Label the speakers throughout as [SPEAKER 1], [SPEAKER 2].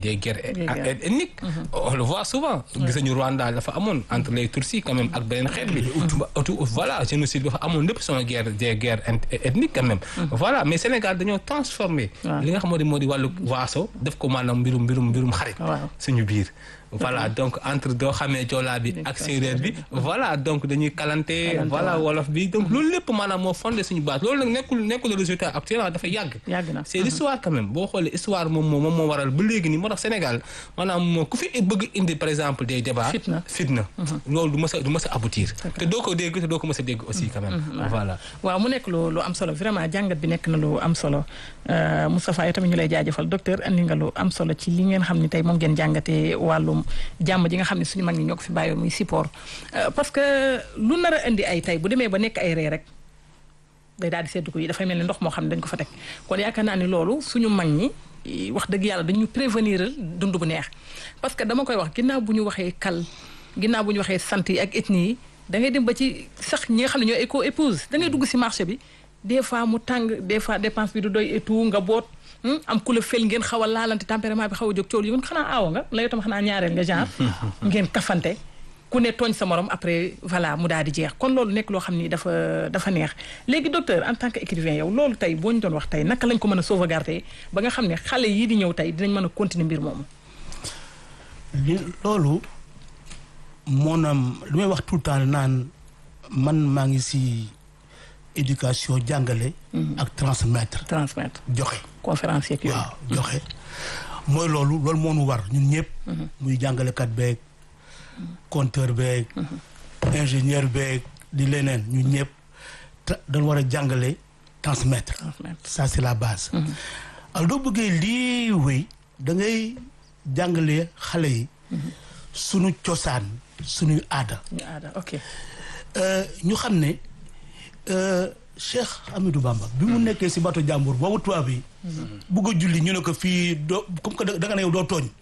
[SPEAKER 1] des guerres ethniques on le voit souvent gis nañu Rwanda dafa amoon entre les Tutsis quand même ak beneen xeet bi utu voilà génocide dafa amoon lépp sama guerre des guerres ethniques quand même voilà mais Sénégal dañoo transformé li nga xam moo di moo di wàllu waaso def ko maanaam mbirum mbirum mbirum xarit suñu biir voilà donc entre doo xamee joolaa bi ak séeréer bi voilà donc dañuy kalante voilà wolof bi donc loolu lépp maanaam moo fondé suñu base loolu nag nekkul nekkul résultat actuel dafa yàgg c'est l'histoire quand même boo xoolee histoire moom moo moom moo waral ba léegi nii moo tax Sénégal maanaam ku fi bëgg indi par exemple des débats fitna loolu du mës a du mës a aboutir te doo ko dégg te doo ko mës a dégg aussi quand même voilà
[SPEAKER 2] waaw mu nekk lu lu am solo vraiment jàngat bi nekk na lu am solo Moustapha yow tamit ñu lay jaajëfal docteur andi nga lu am solo ci li ngeen xam ni tey moom ngeen jàngatee wàllum jàmm ji nga xam ne suñu mag ñi ñoo ko fi bàyyoon muy support parce que lu nar a indi ay tey bu demee ba nekk ay ree rek day daal di seddu ko yi dafay mel ni ndox moo xam ne dañ ko fa teg kon yaakaar naa ni loolu suñu mag ñi wax dëgg yàlla dañu prévenir dund bu neex parce que dama koy wax ginnaaw bu ñu waxee kal ginnaaw bu ñu waxee sant yi ak ethnie yi da ngay dem ba ci sax ñi nga xam ne ñoo éco épouse da ngay dugg si marché bi des fois mu tàng des fois dépense bi du doy et tout nga boot am ku la fel ngeen xaw a laalante tempérament bi xaw a jóg coow yi xanaa aawa nga la yow tam xanaa ñaareel nga genre ngeen kafante ku ne tooñ sa morom après voilà mu daal di jeex kon loolu nekk loo xam ni dafa dafa neex léegi docteur en tant que écrivain yow loolu tey boo ñu doon wax tey naka lañ ko mën a sauvegarder ba nga xam ne xale yii di ñëw tey dinañ mën a continuer mbir moomu
[SPEAKER 3] li loolu moonaam lu may wax tout le temps naan man maa ngi si éducation jàngale ak transmettre
[SPEAKER 2] transmettre
[SPEAKER 3] joxe
[SPEAKER 2] conférence yeeg yooyu
[SPEAKER 3] waaw joxe mooy loolu loolu moo nu war ñun ñëpp muy jàngalekat beeg compteur beeg ingénieur beeg di leneen ñun ñëpp dañ war a jàngale transmettre ça c'est la base alors doo bëggee lii wéy da ngay jàngale xale yi sunu cosaan sunuy aada
[SPEAKER 2] ok
[SPEAKER 3] ñu xam ne Cheikh Amidou Bamba bi mu nekkee si bato jàmbur boobu tubaab bi bugg a julli ñu ne ko fii doo comme que da nga ne yow doo tooñ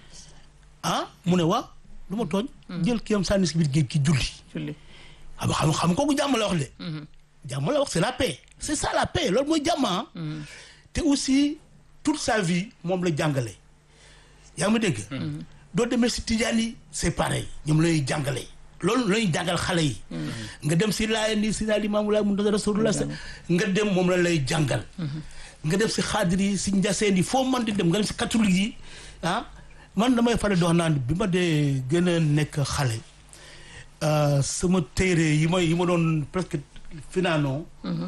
[SPEAKER 3] ah mu ne waa lu ma tooñ jël kii am sànni si biir géej ki julli
[SPEAKER 2] julli
[SPEAKER 3] xam xam xam kooku jàmm la wax de jàmm la wax c'est la paix c'est ça la paix loolu mooy jàmm te aussi toute sa vie moom la jàngale yaa ma dégg doo demee si tijaan yi c'est pareil ñoom lay jàngale loolu la ñuy jàngal xale yi nga dem si laayeen yi si naa limaamu laay mun da rasulullah nga dem moom la lay jàngal nga dem si xaadir yi si njaseen yi foo mën di dem nga dem si catholique yi ah man damay faral di wax naan bi ma dee gën a nekk xale sama téere yi ma yi ma doon presque finaanoo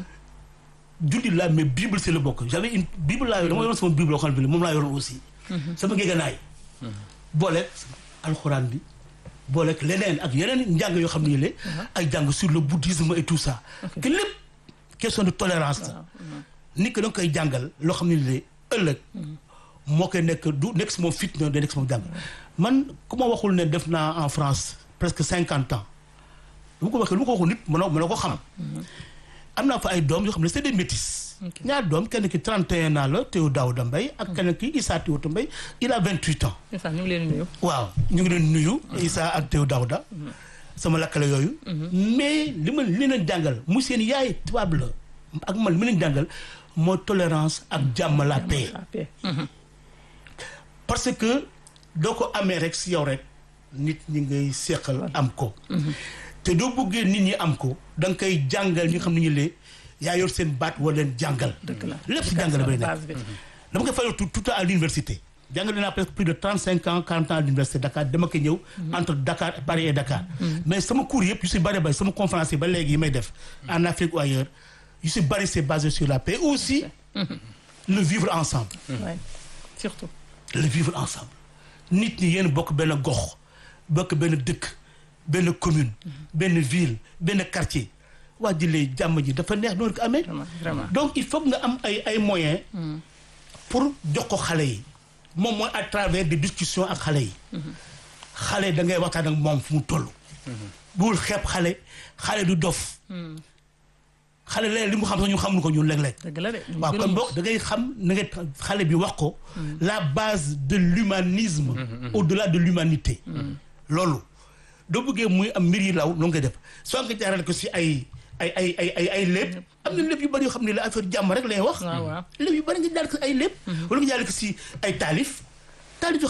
[SPEAKER 3] jullit laa mais bible c'est le bokk j'avais une bible laa dama yoroon sama bible loo xam ne moom laa yoroon aussi sama géeganaay booleeg alxuraan bi booleeg leneen ak yeneen njàng yoo xam ne yële ay jàng sur le bouddhisme et tout ça que lépp question de tolérance la nit ki da nga koy jàngal loo xam ne yële ëllëg moo koy nekk du nekk si moom fitna day nekk si moom jàng man ku ma waxul ne def naa en France presque cinquante ans lu ma ko waxee lu ma ko waxul nit mënoo mënoo ko xam am naa fa ay doom yoo xam ne c'est des métis ñaar doom kenn ki 31 ans la Théo Daouda Mbaye ak kenn ki Issa Théo Mbaye il a 28 ans.
[SPEAKER 2] ñu ngi leen nuyu.
[SPEAKER 3] waaw ñu ngi leen nuyu. Issa ak Théo Daouda. sama lakkale yooyu. mais li ma li leen jàngal mu seen yaay tubaab la ak man li ma leen jàngal mooy tolérance ak jàmm la paix. parce que doo ko amee rek si yow rek nit ñi ngay seqal am ko. te doo bëggee nit ñi am ko da nga koy jàngal ñi nga xam ne ñu lee yaa yor seen baat war leen jàngal.
[SPEAKER 2] dëgg la
[SPEAKER 3] lépp si jàngale bay nekk. dama koy fayal tout tout à l'université jàngale naa presque plus de trente cinq ans quarante ans à l'université Dakar dama koy ñëw. entre Dakar Paris et Dakar. mais sama cours yëpp yu si bari bari sama conférence yi ba léegi yi may def. en Afrique ou ailleurs yu si bari c'est basé sur la paix aussi. le vivre ensemble.
[SPEAKER 2] oui surtout.
[SPEAKER 3] le vivre ensemble nit ñi yéen bokk benn gox bokk benn dëkk. benn commune benn ville benn quartier waa jëlee jàmm ji dafa neex noonu ko amee donc il faut nga am ay ay moyens pour jox ko xale yi moom mooy à travers des discussions ak xale yi xale da ngay waxtaan ak moom fu mu toll bul xeeb xale xale du dof xale léeg li mu xam sax ñu xamul ko ñun léeg-léeg
[SPEAKER 2] dëgg la de
[SPEAKER 3] waaw kon boog da ngay xam na nga xale bi wax ko la base de l'humanisme au-delà de l'humanité loolu doo bëggee muy am mbir yi law noonu ngay def soo nga jaarale ko si ay ay ay ay ay ay lépp am na lépp yu bëri yoo xam ne la affaire jàmm rek lay wax lépp yu bëri nga jaarale ko si ay lépp wala nga jaarale ko si ay taalif taalibe